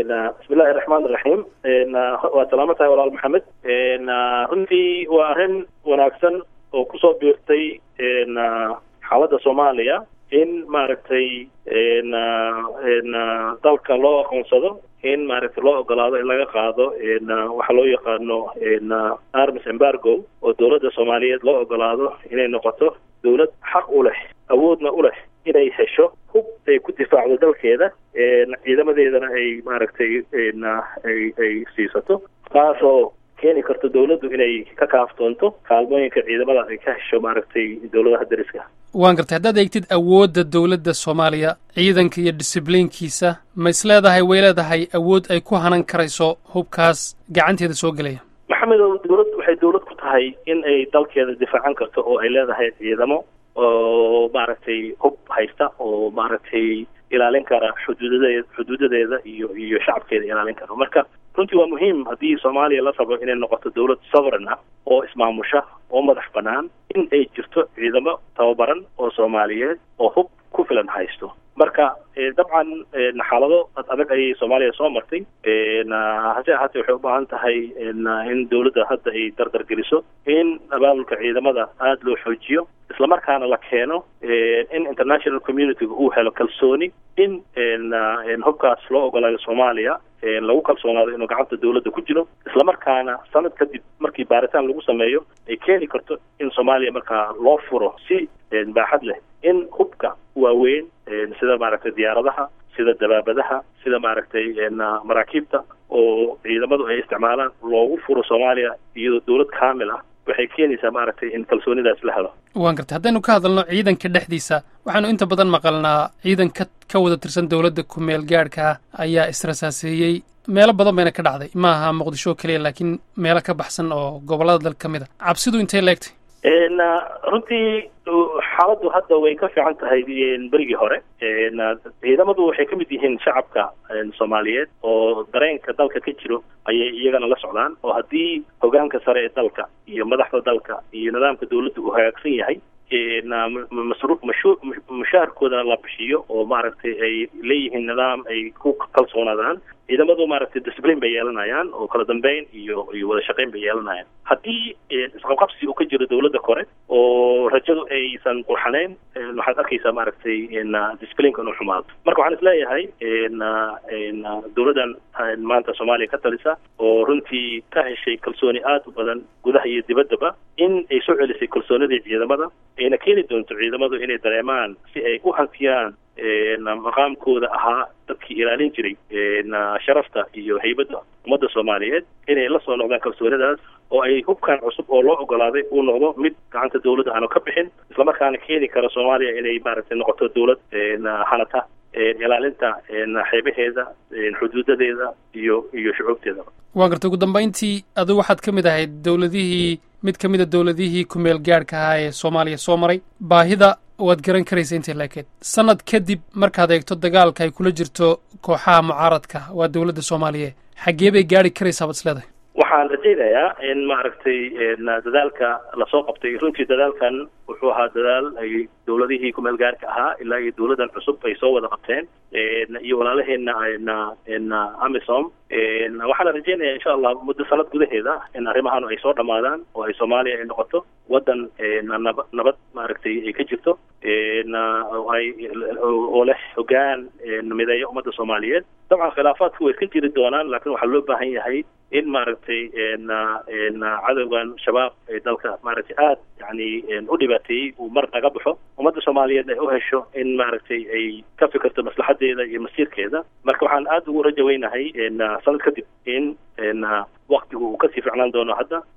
bismillahi raxmaan iraxiim waa salaamo tahay walaal maxamed runtii waa arrin wanaagsan oo kusoo biirtay xaaladda soomaaliya in maaragtay dalka loo aqoonsado in maaragtay loo ogolaado in laga qaado waxa loo yaqaano arms embargo oo dowladda soomaaliyeed loo ogolaado inay noqoto dowlad xaq u leh awoodna u leh inay hesho hub ay ku difaacdo dalkeeda ciidamadeedana ay maaragtay ay ay siisato taasoo keeni karto dowladdu inay ka kaaftoonto kaalmooyinka ciidamada ay ka hesho maaragtay dowladaha dariska waan gartay haddaad eegtid awoodda dowladda soomaaliya ciidanka iyo disiblinkiisa ma is leedahay way leedahay awood ay ku hanan karayso hubkaas gacanteeda soo gelaya maxamedow dowlad waxay dowlad ku tahay in ay dalkeeda difaacan karto oo ay leedahay ciidamo oo maaragtay hub haysta oo maaragtay ilaalin kara xuduudadeed xuduudadeeda iyo iyo shacabkeeda ilaalin kara marka runtii waa muhiim haddii soomaaliya la rabo inay noqoto dowlad sovereign ah oo ismaamusha oo madax bannaan in ay jirto ciidamo tababaran oo soomaaliyeed oo hub ku filan haysto marka dabcan xaalado ad adag ayay soomaaliya soo martay hase ahaatee waxay u baahan tahay in dowladda hadda ay dardar geliso in abaabulka ciidamada aada loo xoojiyo islamarkaana la keeno in international communityga uu helo kalsooni in hubkaas loo ogolaayo soomaaliya lagu kalsoonaado inuu gacanta dowladda ku jiro islamarkaana sanad kadib markii baaritaan lagu sameeyo ay keeni karto in soomaaliya markaa loo furo si baaxad leh in hubka waaweyn sida maaragtay diyaaradaha sida dabaabadaha sida maaragtay maraakiibta oo ciidamadu ay isticmaalaan loogu furo soomaaliya iyadoo dowlad kaamil ah waxay keenaysaa maaragtay in kalsoonidaas la helo waan gartay haddaynu ka hadalno ciidanka dhexdiisa waxaanu inta badan maqalnaa ciidan ka ka wada tirsan dowladda ku-meel gaadhka ah ayaa israsaaseeyey meelo badan bayna ka dhacday ma aha muqdisho keliya laakiin meelo ka baxsan oo gobollada dalka ka mid a cabsidu intay leegtay runtii xaaladdu hadda way ka fiican tahay berigii hore ciidamadu waxay ka mid yihiin shacabka soomaaliyeed oo dareenka dalka ka jiro ayay iyagana la socdaan oo haddii hogaanka sare ee dalka iyo madaxda dalka iyo nidaamka dowladda uu hagaagsan yahay masru mashu mushaharkoodana la bixiyo oo maaragtay ay leeyihiin nidaam ay ku kalsoonaadaan ciidamadu maaragtay discipline bay yeelanayaan oo kala dambeyn iyo iyo wada shaqeyn bay yeelanayaan haddii isqabqabsi uu ka jiro dowladda kore oo rajadu aysan qurxanayn waxaad arkaysaa maaragtay disciplineka inuu xumaado marka waxaan isleeyahay dowladdan maanta soomaaliya ka talisa oo runtii ka heshay kalsooni aada u badan gudaha iyo dibaddaba in ay soo celisay kalsoonidii ciidamada ayna keeni doonto ciidamadu inay dareemaan si ay u hantiyaan maqaamkooda ahaa dadkii ilaalin jiray sharafta iyo haybadda ummadda soomaaliyeed inay la soo noqdaan kalsoonidaas oo ay hubkan cusub oo loo ogolaaday uu noqdo mid gacanta dowladda aanu ka bixin islamarkaana keeni kara soomaaliya inay maaragtay noqoto dowlad hanata ilaalinta xeebaheeda xuduudadeeda iyo iyo shucuubteeda waan gartay ugu dambayntii adigu waxaad ka mid ahayd dowladihii mid ka mid a dowladihii ku-meel gaadhka ahaa ee soomaaliya soo maray baahida waad garan karaysa intay laakeed sanad kadib markaad eegto dagaalka ay kula jirto kooxaha mucaaradka waa dowladda soomaaliya xaggee bay gaari karaysaa baad isleedahay waxaan rajaynayaa in maaragtay dadaalka lasoo qabtay runtii dadaalkan wuxuu ahaa dadaal ay dowladihii kumeel gaarka ahaa ilaa iyo dowladdan cusub ay soo wada qabteen iyo walaalaheena na amisom waxaana rajeynaya insha allah muddo sanad gudaheeda in arrimahan ay soo dhamaadaan oo ay soomaaliya ay noqoto waddan naba nabad maaragtay ay ka jirto ay oo leh hogaan mideeya ummadda soomaaliyeed dabcan khilaafaadku way ka jiri doonaan laakiin waxaa loo baahan yahay in maaragtay cadowgan shabaab ee dalka maaragtay aada yani u dhibaateeyey uu mar naga baxo ummadda soomaaliyeed ay u hesho in maaragtay ay ka fikirto maslaxadeeda iyo masiirkeeda marka waxaan aada ugu rajaweynahay sanad kadib in waktigu uu kasii ficnaan doono hadda